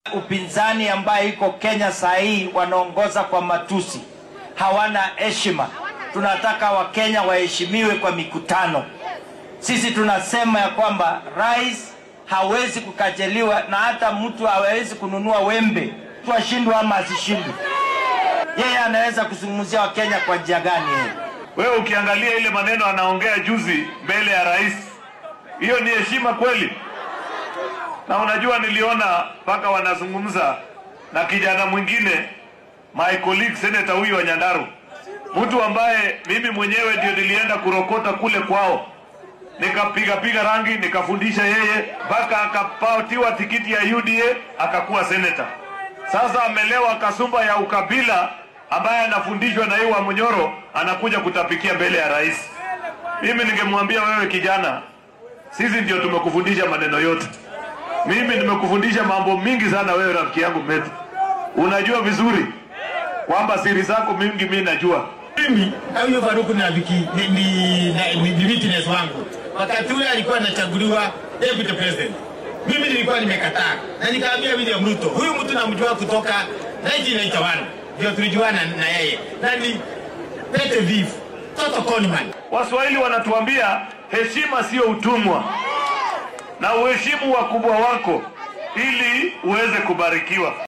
Upinzani ambaye iko Kenya saa hii wanaongoza kwa matusi, hawana heshima. Tunataka Wakenya waheshimiwe kwa mikutano. Sisi tunasema ya kwamba rais hawezi kukajeliwa na hata mtu hawezi kununua wembe tu ashindwe ama asishindwe. Yeye anaweza kuzungumzia Wakenya kwa njia gani? Yeye Wewe ukiangalia ile maneno anaongea juzi mbele ya rais, hiyo ni heshima kweli? Na unajua niliona mpaka wanazungumza na kijana mwingine my colleague senator huyu wa Nyandaru, mtu ambaye mimi mwenyewe ndio nilienda kurokota kule kwao, nikapiga piga rangi, nikafundisha yeye mpaka akapatiwa tikiti ya UDA akakuwa senator. Sasa amelewa kasumba ya ukabila ambaye anafundishwa na yeye wa Munyoro, anakuja kutapikia mbele ya rais. Mimi ningemwambia wewe kijana, sisi ndio tumekufundisha maneno yote. Mimi nimekufundisha mambo mingi sana, wewe rafiki yangu Metu, unajua vizuri kwamba siri zako mingi mimi najua. Mimi huyo Faruku ni rafiki ni, ni, ni, ni witness wangu. Wakati ule alikuwa anachaguliwa deputy president, mimi nilikuwa nimekataa na nikaambia William Ruto, huyu mtu namjua kutoka 1991 ndio tulijuana na yeye na ni pete vifu toto conman. Waswahili wanatuambia heshima sio utumwa, na uheshimu wakubwa wako ili uweze kubarikiwa.